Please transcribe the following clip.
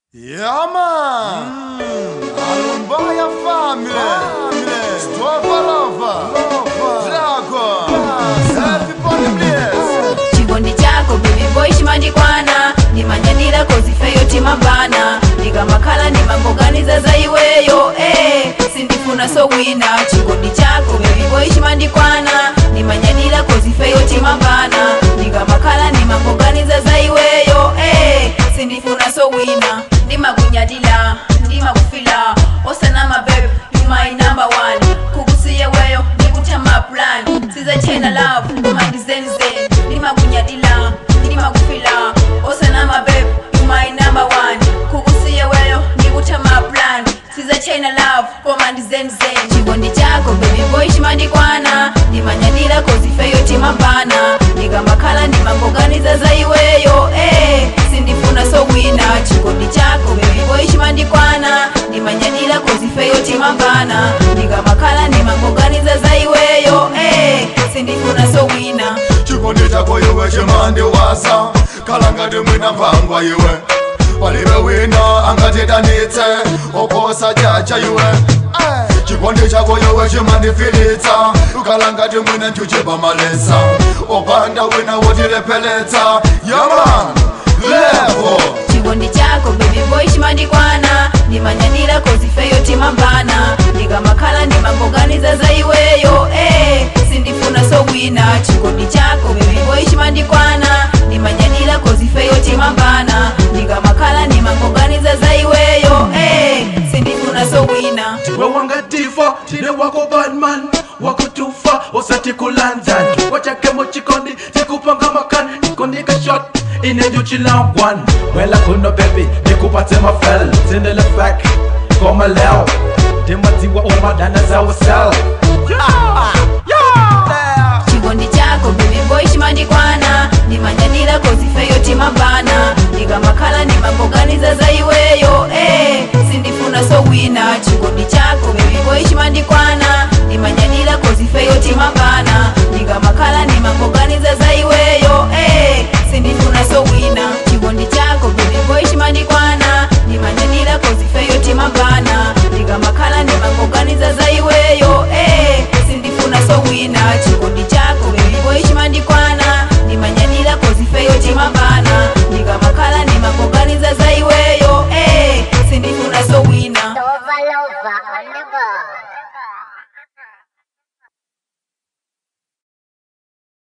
Yeah, man. Alumbaya family. Stova lover. Dragon. Everybody bless. chikondi chako baby boy chimandikwana ndimanyadira kozifeyo timabana ndikamakhala ndimangoganiza za iweyo eh, sindifuna sowina chikondi chako baby boy chimandikwana ndimanyadira kozifeyo timabana ndikamakhala ndimangoganiza za iweyo eh, sindifuna sowina ndimakunyadila ndimakufila osanama babe you my number one kukusiye weyo ndikutama plan sizachena love koma ndizenzen ndimakunyadila ndimakufila osanama babe you my number one kukusiye weyo ndikutama plan sizachena love koma ndizenzen chikondi chako baby boy chimandikwana ndimanyadila kozifeyo timabana ndikamakhala ndimangoganiza za iweyo eh, sindifuna sowina chikondi chako baby boy chimandikwana ndimanyadila kozifeyo timabana ndikamakhala ndimangoganiza za iweyo eh, sindifuna sowina chikondi chako iwe chimandiwasa khala ngati mwina mphangwa iwe palibe wina angatidanitse oposa chacha iwe chikondi chako iwe chimandifilitsa khala ngati mwina nchuchipamalesa opanda wina wotilepheletsa yaman levo chikondi chako baby boy chimandikwana ndimanyadira kozifeyo timabana ndikamakhala ndimangoganiza za iweyo eh, sindifuna sowina chikondi chako baby boy chimandikwana ndimanyadira kozifeyo timabana ndikamakhala ndimangoganiza za iweyo eh, sindifuna sowina we wangatifa tine wako badman wako tufa osati kulanza wachake mochikondi tikupanga makani ikondika shot inejuchilangwan wela kuno bebi nikupate mafel zindele fek koma leo dimatiwa umadana za wasel chikondi chako baby boy chimandikwana ndimanyadira kozifeyo timabana ndikamakhala ndimangoganiza za iweyo eh, sindifuna sowina chikondi chako baby boy chimandikwana ndimanyadira kozifeyo timabana ndikamakhala ndimangoganiza za iweyo eh,